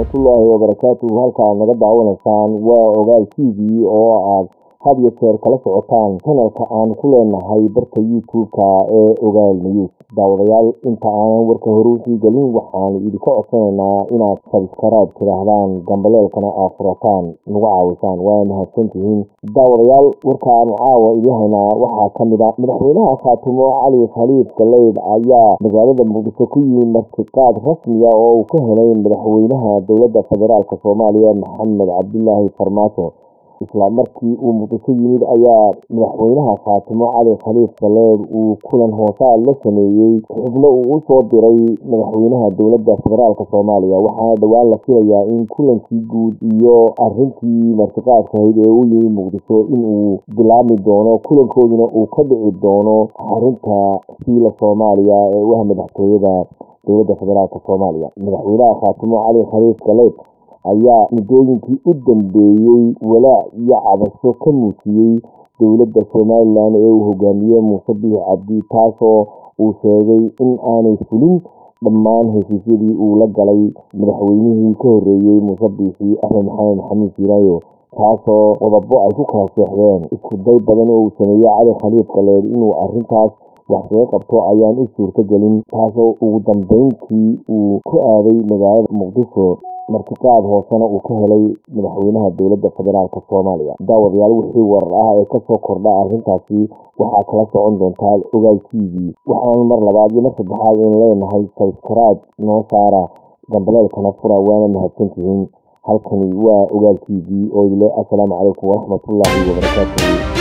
waraxmatullaahi wabarakaatuhu halka aad naga daawanaysaan waa ogaal t v oo aad had iyo jeer kala socotaan chanalka aan ku leenahay barka youtube-ka ee ogaal news daawadayaal inta aanan warka hore usii gelin waxaanu idinka codsanaynaa inaad sabskaraab tidhaahdaan gambaleelkana aad furataan nagu caawisaan waa mahadsantihiin daawadayaal warkaanu caawa idin haynaa waxaa ka mid a madaxweynaha khaatumo cali khaliif galeyd ayaa magaalada muqdisho ku yimi martiqaad rasmiya oo uu ka helay madaxweynaha dowladda federaalk soomaaliya maxamed cabdilaahi farmaajo isla markii uu muqdisho yimid ayaa madaxweynaha khaatimo cali khaliif galeed uu kulan hoosaad la sameeyey xubno uu u soo diray madaxweynaha dowladda federaalk soomaaliya waxaana dhowaan la filayaa in kulankii guud iyo arintii martiqaadkahayd ee u yimi muqdisho inuu bilaabmi doono kulankooduna uu ka dhici doono xarunta fiila soomaaliya ee u ah madaxtooyada dowladda federaalk soomaaliya madaxweynaha khaatimo cali khaliif galeed ayaa muddooyinkii u dambeeyey walaac iyo cabasho ka muujiyey dowladda somalilan ee uu hogaamiyey muuse biix cabdi taasoo uu sheegay in aanay fulin dhammaan heshiisyadii uu la galay madaxweynihii ka horreeyey muuse biixi axmed maxamed maxamuud siiraayo taasoo qodobo ay ku kala seexdeen isku day badan oo uu sameeyey cali khaliif galeed inuu arrintaas wax kaga qabto ayaan u suurto gelin taasoo ugu dambeyntii uu ku aaday magaalada muqdisho martiqaad hoosena uu ka helay madaxweynaha dowladda federaalk soomaaliya daawadayaal wixii warar ah ee kasoo kordha arrintaasi waxaa kala socon doontaa ogaal t v waxaanu mar labaad iyo mar saddexaad in leenahay sabskaraad noo saara gambaleelkana fura waana mahadsantihiin halkani waa ogaal t v oo ile assalaamu calaykum waraxmatullaahi wabarakaatuhu